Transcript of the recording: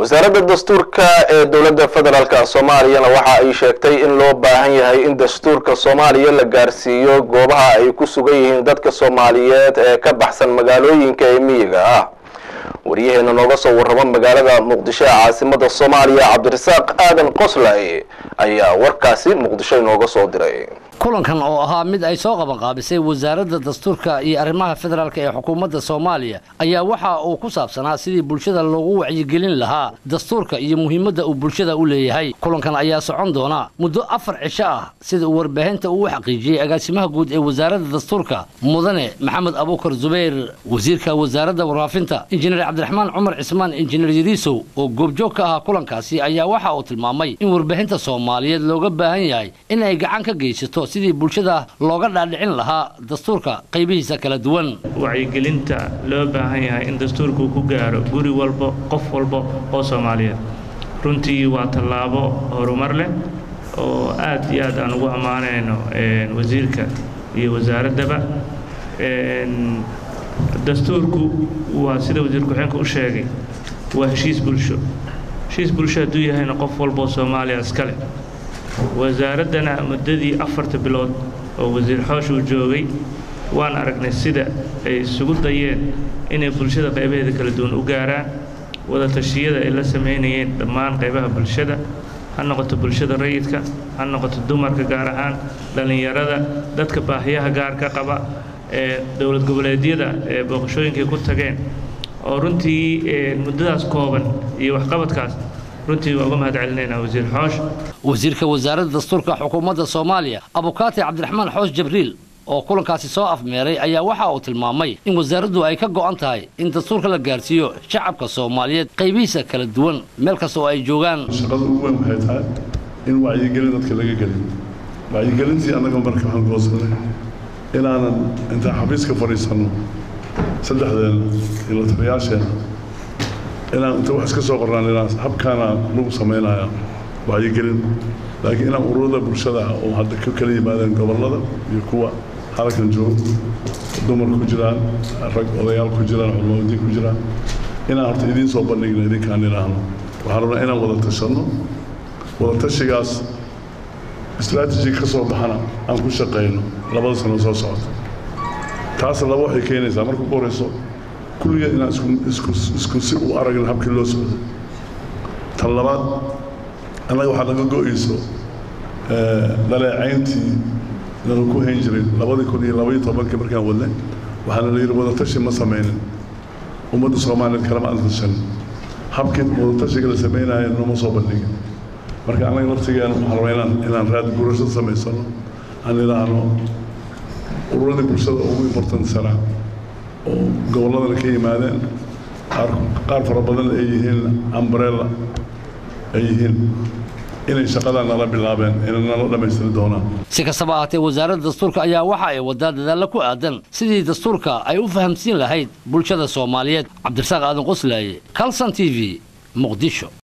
wasaaradda dastuurka ee dowladda federaalk soomaaliyana waxa ay sheegtay in loo baahan yahay in dastuurka soomaaliya la gaarsiiyo goobaha ay ku sugan yihiin dadka soomaaliyeed ee ka baxsan magaalooyinka ee miyiga ah waryaheena nooga soo warrama magaalada muqdisho ee caasimada soomaaliya cabdirasaaq aadan qoslay ayaa warkaasi muqdisho inooga soo diray kulankan oo ahaa mid ay soo qabanqaabisay wasaaradda dastuurka iyo arrimaha federaalk ee xukuumadda soomaaliya ayaa waxa uu ku saabsanaa sidii bulshada loogu wacyigelin lahaa dastuurka iyo muhiimadda uu bulshada u leeyahay kulankan ayaa socon doona muddo afar cisho ah sida uu warbaahinta uu xaqiijiyey agaasimaha guud ee wasaaradda dastuurka mudane maxamed abuukar zubayr wasiirka wasaaradda warfaafinta injineer cabdiraxmaan cumar cismaan injineer yariisow oo goobjoog ka ahaa kulankaasi ayaa waxa uu tilmaamay in warbaahinta soomaaliyeed looga baahan yahay in ay gacan ka geysato sidii bulshada looga dhaadhicin lahaa dastuurka qaybihiisa kala duwan wacyigelinta loo baahan yahay in dastuurku ku gaaro guri walba qof walba oo soomaaliyeed runtii waa tallaabo horumar leh oo aad iyo aad aan ugu ammaanayno wasiirka iyo wasaaraddaba dastuurku waa sida wasiir ku-xeenka u sheegay waa heshiis bulsho heshiis bulsho hadduu yahayna qof walba oo soomaaliya iskale wasaaraddana muddadii afarta bilood oo wasiir xoosh uu joogay waan aragnay sida ay isugu dayeen inay bulshada qaybaheeda kala duwan u gaaraan wada tashiyada ay la samaynayeen dhammaan qaybaha bulshada ha noqoto bulshada rayidka ha noqoto dumarka gaar ahaan dhallinyarada dadka baahiyaha gaarka qaba ee dowlad goboleedyada ee booqashooyinkay ku tageen oo runtii muddadaas kooban iyo waxqabadkaas runtii waa uga mahad celinaynaa wasiir xoosh wasiirka wasaaradda dastuurka xukuumadda soomaaliya abukaati cabdiraxmaan xoosh jibriil oo kulankaasi soo afmeeray ayaa waxa uu tilmaamay in wasaaraddu ay ka go'an tahay in dastuurka la gaarsiiyo shacabka soomaaliyeed qaybihiisa kala duwan meel kasta oo ay joogaan shaqada ugu weyn waxay tahay in wacyigelin dadka laga gelin wacyigelintii annaga marka waxaan goosanay inaanan intaan xafiiska fadhiisanno saddexdeena iyo lataliyaasheena inaan inta wax iska soo qornaan inaan habkaana lagu samaynaya wacyigelin laakiin inaan ururada bulshada ah oo hadda ka kala yimaadeen gobollada iyo kuwa halkan joogo dumar ku jiraan rag odayaal ku jiraan culmadiin ku jiraan inaan horta idiin soo bandhigno idinkaan idhaahno waxaan rabnaa inaan wada tashanno wada tashigaas istraatiji ka soo baxana aan ku shaqayno labada sano soo socota taas laba waxay keenaysaa marka ugu horeyso kulligeed inaan isku si u aragna habkii loo socdo tan labaad annaga waxaa naga go-ayso dhaleecayntii nala ku hayn jiray labadii kun iyo labaiyo tobankii markaan wadnay waxaana la yidhi wadatashi ma samaynin ummadda soomaaliyeed kalama aan tashan habkii wadatashiga la samaynayo nooma soo bandhigin marka annaga laftigeena waxaan rabaa inaan inaan raad gurasho samaysano aan idhaahno ururadii bulshada ugu importansanaa oo gobolladana ka yimaadeen qaar fara badan ay yihiin ambrella ay yihiin inay shaqadan nala bilaabeen inay nala dhammaystiri doonaan si kastaba ahaatee wasaaradda dastuurka ayaa waxa ay wadaa dadaallo ku aadan sidii dastuurka ay u fahamsiin lahayd bulshada soomaaliyeed cabdirasaaq aadan qoslaaye calson t v muqdisho